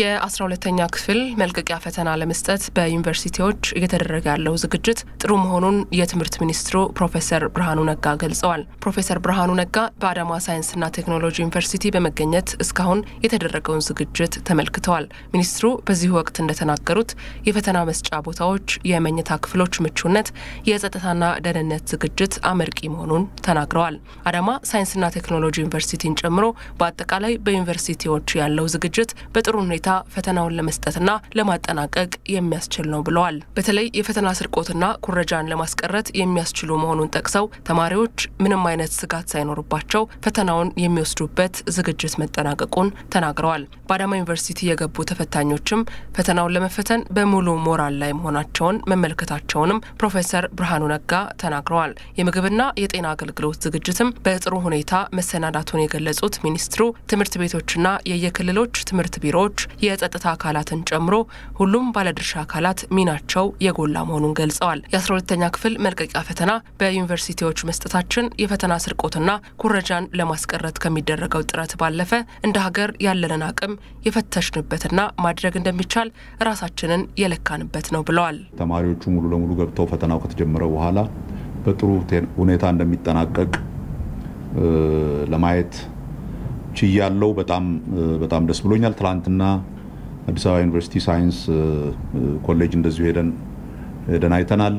የአስራ ሁለተኛ ክፍል መልቀቂያ ፈተና ለመስጠት በዩኒቨርሲቲዎች እየተደረገ ያለው ዝግጅት ጥሩ መሆኑን የትምህርት ሚኒስትሩ ፕሮፌሰር ብርሃኑ ነጋ ገልጸዋል። ፕሮፌሰር ብርሃኑ ነጋ በአዳማ ሳይንስና ቴክኖሎጂ ዩኒቨርሲቲ በመገኘት እስካሁን የተደረገውን ዝግጅት ተመልክተዋል። ሚኒስትሩ በዚሁ ወቅት እንደተናገሩት የፈተና መስጫ ቦታዎች፣ የመኝታ ክፍሎች ምቹነት፣ የጸጥታና ደህንነት ዝግጅት አመርቂ መሆኑን ተናግረዋል። አዳማ ሳይንስና ቴክኖሎጂ ዩኒቨርሲቲን ጨምሮ በአጠቃላይ በዩኒቨርሲቲዎች ያለው ዝግጅት በጥሩ ሁኔታ ፈተናውን ለመስጠትና ለማጠናቀቅ የሚያስችል ነው ብለዋል። በተለይ የፈተና ስርቆትና ኩረጃን ለማስቀረት የሚያስችሉ መሆኑን ጠቅሰው ተማሪዎች ምንም አይነት ስጋት ሳይኖርባቸው ፈተናውን የሚወስዱበት ዝግጅት መጠናቀቁን ተናግረዋል። በአዳማ ዩኒቨርሲቲ የገቡ ተፈታኞችም ፈተናውን ለመፈተን በሙሉ ሞራል ላይ መሆናቸውን መመልከታቸውንም ፕሮፌሰር ብርሃኑ ነጋ ተናግረዋል። የምግብና የጤና አገልግሎት ዝግጅትም በጥሩ ሁኔታ መሰናዳቱን የገለጹት ሚኒስትሩ ትምህርት ቤቶችና የየክልሎች ትምህርት ቢሮዎች የጸጥታ አካላትን ጨምሮ ሁሉም ባለድርሻ አካላት ሚናቸው የጎላ መሆኑን ገልጸዋል። የአስራ ሁለተኛ ክፍል መልቀቂያ ፈተና በዩኒቨርሲቲዎች መስጠታችን የፈተና ስርቆትና ኩረጃን ለማስቀረት ከሚደረገው ጥረት ባለፈ እንደ ሀገር ያለንን አቅም የፈተሽንበትና ማድረግ እንደሚቻል ራሳችንን የለካንበት ነው ብለዋል። ተማሪዎቹ ሙሉ ለሙሉ ገብተው ፈተናው ከተጀመረ በኋላ በጥሩ ሁኔታ እንደሚጠናቀቅ ለማየት ችያለው። በጣም በጣም ደስ ብሎኛል። ትላንትና አዲስ አበባ ዩኒቨርሲቲ ሳይንስ ኮሌጅ እንደዚሁ ሄደን ሄደን አይተናል።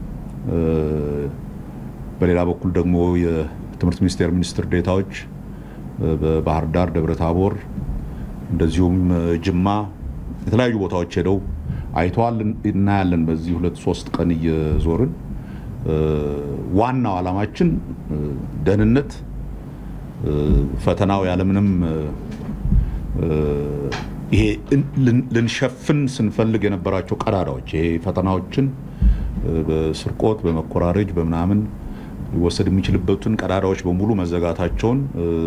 በሌላ በኩል ደግሞ የትምህርት ሚኒስቴር ሚኒስትር ዴታዎች በባህር ዳር፣ ደብረ ታቦር እንደዚሁም ጅማ የተለያዩ ቦታዎች ሄደው አይተዋል። እናያለን በዚህ ሁለት ሶስት ቀን እየዞርን ዋናው ዓላማችን ደህንነት ፈተናው ያለምንም ይሄ ልንሸፍን ስንፈልግ የነበራቸው ቀዳዳዎች ይሄ ፈተናዎችን በስርቆት በመኮራረጅ በምናምን ሊወሰድ የሚችልበትን ቀዳዳዎች በሙሉ መዘጋታቸውን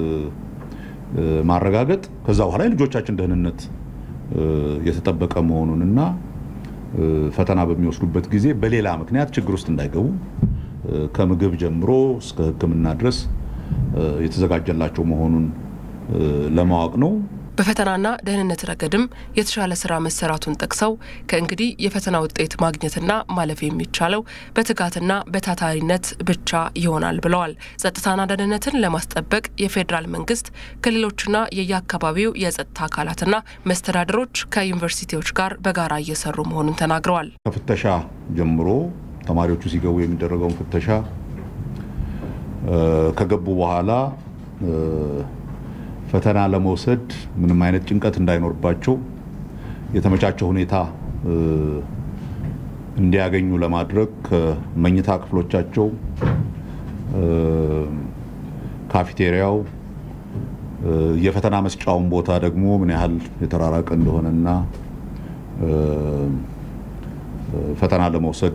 ማረጋገጥ ከዛ በኋላ የልጆቻችን ደህንነት የተጠበቀ መሆኑንና ፈተና በሚወስዱበት ጊዜ በሌላ ምክንያት ችግር ውስጥ እንዳይገቡ ከምግብ ጀምሮ እስከ ሕክምና ድረስ የተዘጋጀላቸው መሆኑን ለማወቅ ነው። በፈተናና ደህንነት ረገድም የተሻለ ስራ መሰራቱን ጠቅሰው ከእንግዲህ የፈተና ውጤት ማግኘትና ማለፍ የሚቻለው በትጋትና በታታሪነት ብቻ ይሆናል ብለዋል። ጸጥታና ደህንነትን ለማስጠበቅ የፌዴራል መንግስት፣ ክልሎችና የየአካባቢው የጸጥታ አካላትና መስተዳድሮች ከዩኒቨርሲቲዎች ጋር በጋራ እየሰሩ መሆኑን ተናግረዋል። ከፍተሻ ጀምሮ ተማሪዎቹ ሲገቡ የሚደረገውን ፍተሻ ከገቡ በኋላ ፈተና ለመውሰድ ምንም አይነት ጭንቀት እንዳይኖርባቸው የተመቻቸው ሁኔታ እንዲያገኙ ለማድረግ ከመኝታ ክፍሎቻቸው፣ ካፌቴሪያው፣ የፈተና መስጫውን ቦታ ደግሞ ምን ያህል የተራራቀ እንደሆነና ፈተና ለመውሰድ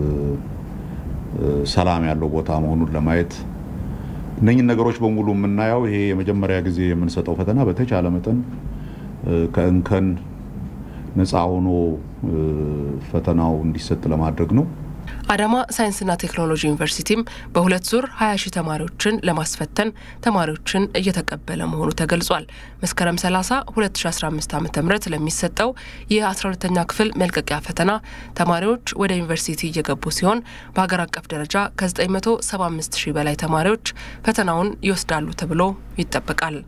ሰላም ያለው ቦታ መሆኑን ለማየት እነኝን ነገሮች በሙሉ የምናየው ይሄ የመጀመሪያ ጊዜ የምንሰጠው ፈተና በተቻለ መጠን ከእንከን ነፃ ሆኖ ፈተናው እንዲሰጥ ለማድረግ ነው። አዳማ ሳይንስና ቴክኖሎጂ ዩኒቨርሲቲም በሁለት ዙር 20 ሺህ ተማሪዎችን ለማስፈተን ተማሪዎችን እየተቀበለ መሆኑ ተገልጿል። መስከረም 30 2015 ዓ ም ለሚሰጠው የ12ተኛ ክፍል መልቀቂያ ፈተና ተማሪዎች ወደ ዩኒቨርሲቲ እየገቡ ሲሆን በሀገር አቀፍ ደረጃ ከ975 ሺህ በላይ ተማሪዎች ፈተናውን ይወስዳሉ ተብሎ ይጠበቃል።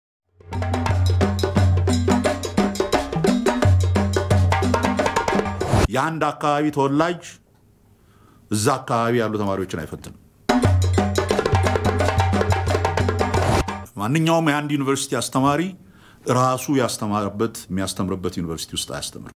የአንድ አካባቢ ተወላጅ እዛ አካባቢ ያሉ ተማሪዎችን አይፈትንም። ማንኛውም የአንድ ዩኒቨርሲቲ አስተማሪ ራሱ ያስተማረበት የሚያስተምርበት ዩኒቨርሲቲ ውስጥ አያስተምርም።